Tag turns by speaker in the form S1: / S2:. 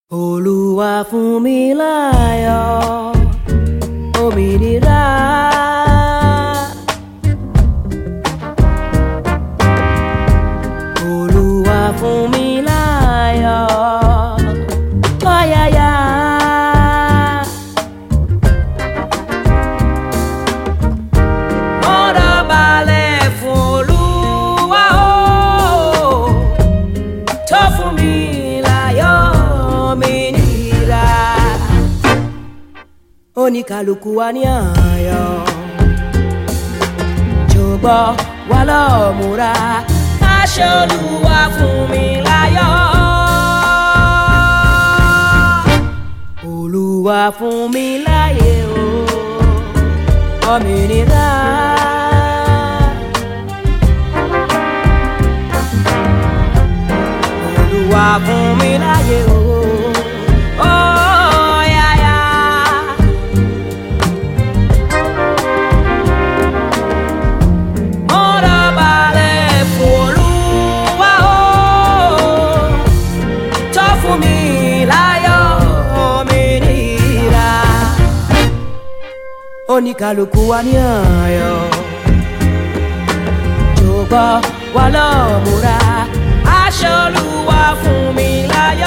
S1: Olúwa fún mi láyọ̀ òmìnira. Olúwa fún mi láyọ̀ ọ̀yàyà. Mo dọ̀bálẹ̀ fún Olúwa o tó fún mi láyọ̀ òmìnira. Oníkàlùkù wa ní àyọ̀ jọ̀gbọ́ wa lọ́ọ́ múra aṣọ Olúwa fún mi láyọ̀. Olúwa fún mi láyé o òmìnira. Olúwa fún mi láyé o. Oh, yeah, yeah. Mo dọ̀bálẹ̀ fún Olúwa o, tó fún mi láyọ̀ òmìnira. Oníkàlùkù wa ní àyọ̀, jọ̀gbọ́ wa lọ́ọ́ múra, aṣọ Olúwa fún mi láyọ̀.